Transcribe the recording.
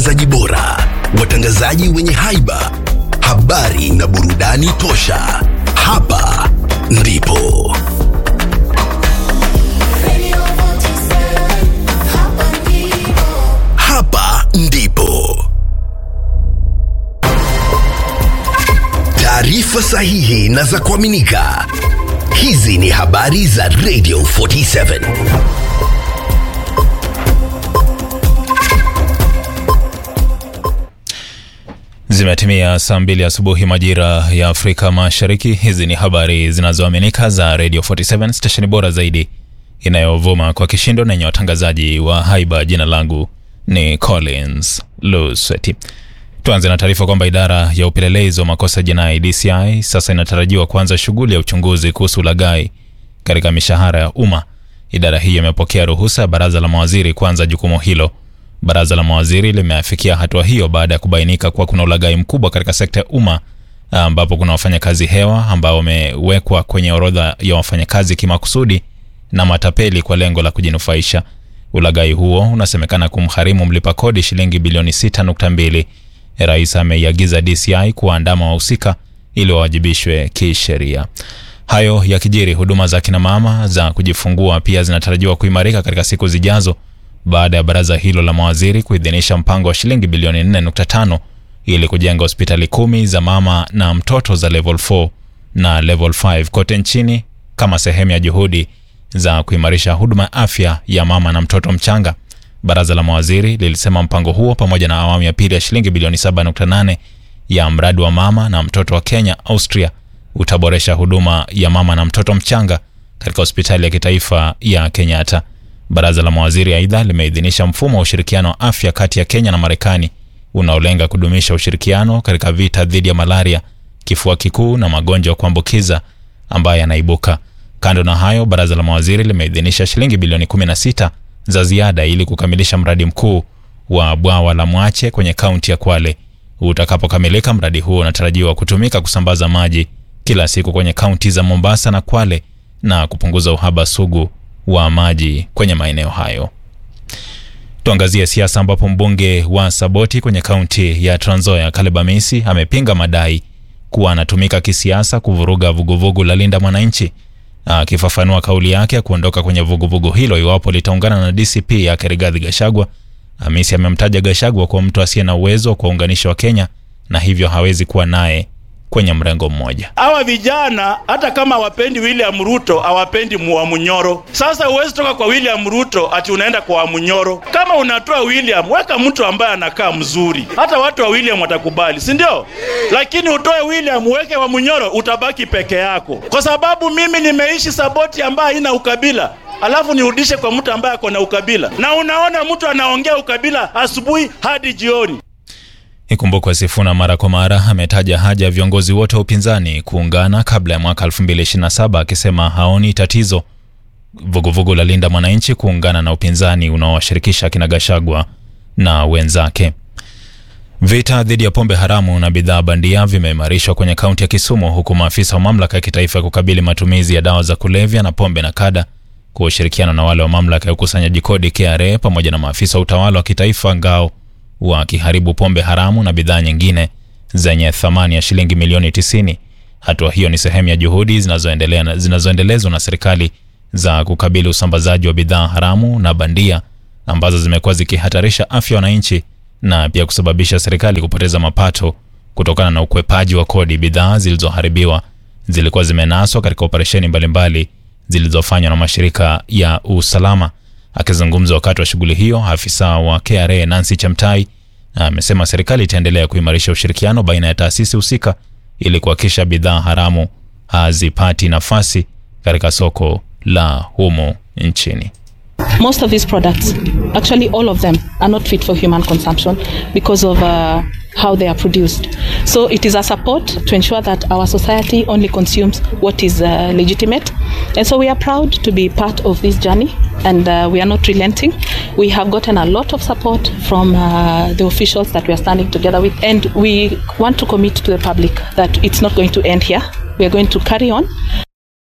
zaji bora, watangazaji wenye haiba, habari na burudani tosha. Hapa ndipo hapa ndipo taarifa sahihi na za kuaminika. Hizi ni habari za Radio 47. Zimetimia saa mbili asubuhi majira ya Afrika Mashariki. Hizi ni habari zinazoaminika za Radio 47 stesheni bora zaidi inayovuma kwa kishindo na yenye watangazaji wa haiba. Jina langu ni Collins Lusweti. Tuanze na taarifa kwamba idara ya upelelezi wa makosa jinai DCI sasa inatarajiwa kuanza shughuli ya uchunguzi kuhusu ulaghai katika mishahara ya umma. Idara hii imepokea ruhusa ya baraza la mawaziri kuanza jukumu hilo. Baraza la mawaziri limeafikia hatua hiyo baada ya kubainika kuwa kuna ulaghai mkubwa katika sekta ya umma ambapo kuna wafanyakazi hewa ambao wamewekwa kwenye orodha ya wafanyakazi kimakusudi na matapeli kwa lengo la kujinufaisha. Ulaghai huo unasemekana kumgharimu mlipa kodi shilingi bilioni 6.2. Rais ameiagiza DCI kuwaandama wahusika ili wawajibishwe kisheria. Hayo yakijiri, huduma za kina mama za kujifungua pia zinatarajiwa kuimarika katika siku zijazo baada ya baraza hilo la mawaziri kuidhinisha mpango wa shilingi bilioni 4.5 ili kujenga hospitali kumi za mama na mtoto za level 4 na level 5 kote nchini kama sehemu ya juhudi za kuimarisha huduma ya afya ya mama na mtoto mchanga. Baraza la mawaziri lilisema mpango huo pamoja na awamu ya pili ya shilingi bilioni 7.8 ya mradi wa mama na mtoto wa Kenya Austria utaboresha huduma ya mama na mtoto mchanga katika hospitali ya kitaifa ya Kenyatta. Baraza la mawaziri aidha limeidhinisha mfumo wa ushirikiano wa afya kati ya Kenya na Marekani unaolenga kudumisha ushirikiano katika vita dhidi ya malaria, kifua kikuu na magonjwa ya kuambukiza ambayo yanaibuka. Kando na hayo, baraza la mawaziri limeidhinisha shilingi bilioni 16 za ziada ili kukamilisha mradi mkuu wa bwawa la Mwache kwenye kaunti ya Kwale. Utakapokamilika, mradi huo unatarajiwa kutumika kusambaza maji kila siku kwenye kaunti za Mombasa na Kwale na kupunguza uhaba sugu wa maji kwenye maeneo hayo. Tuangazie siasa ambapo mbunge wa Saboti kwenye kaunti ya Trans Nzoia Caleb Amisi amepinga madai kuwa anatumika kisiasa kuvuruga vuguvugu la Linda Mwananchi. Akifafanua kauli yake ya kuondoka kwenye vuguvugu hilo iwapo litaungana na DCP yake Rigathi Gachagua, Amisi amemtaja Gachagua kuwa mtu asiye na uwezo wa kuwaunganisha Wakenya na hivyo hawezi kuwa naye kwenye mrengo mmoja. Hawa vijana hata kama hawapendi William Ruto, hawapendi Muamunyoro. Sasa huwezi toka kwa William Ruto ati unaenda kwa Wamunyoro. Kama unatoa William, weka mtu ambaye anakaa mzuri, hata watu wa William watakubali, si ndio? Lakini utoe William uweke Wamunyoro, utabaki peke yako, kwa sababu mimi nimeishi Saboti ambaye haina ukabila alafu nirudishe kwa mtu ambaye ako na ukabila, na unaona mtu anaongea ukabila asubuhi hadi jioni. Ikumbukwe Sifuna mara kwa mara ametaja haja ya viongozi wote wa upinzani kuungana kabla ya mwaka 2027 akisema haoni tatizo vuguvugu la Linda Mwananchi kuungana na upinzani unaowashirikisha kina Gashagwa na wenzake. Vita dhidi ya pombe haramu na bidhaa bandia vimeimarishwa kwenye kaunti ya Kisumu huku maafisa wa mamlaka ya kitaifa ya kukabili matumizi ya dawa za kulevya na pombe na kada kwa ushirikiano na wale wa mamlaka ya ukusanyaji kodi KRA pamoja na maafisa wa utawala wa kitaifa ngao wakiharibu pombe haramu na bidhaa nyingine zenye thamani ya shilingi milioni 90. Hatua hiyo ni sehemu ya juhudi zinazoendelea zinazoendelezwa na serikali za kukabili usambazaji wa bidhaa haramu na bandia ambazo zimekuwa zikihatarisha afya ya wananchi na pia kusababisha serikali kupoteza mapato kutokana na ukwepaji wa kodi. Bidhaa zilizoharibiwa zilikuwa zimenaswa katika operesheni mbalimbali zilizofanywa na mashirika ya usalama. Akizungumza wakati wa shughuli hiyo, afisa wa KRA Nancy Chamtai amesema serikali itaendelea kuimarisha ushirikiano baina ya taasisi husika ili kuhakikisha bidhaa haramu hazipati nafasi katika soko la humu nchini. Most of these products, actually all of them, are not fit for human consumption because of uh, how they are produced. So it is a support to ensure that our society only consumes what is uh, legitimate. And so we are proud to be part of this journey and uh, we are not relenting. We have gotten a lot of support from uh, the officials that we are standing together with and we want to commit to the public that it's not going to end here. We are going to carry on.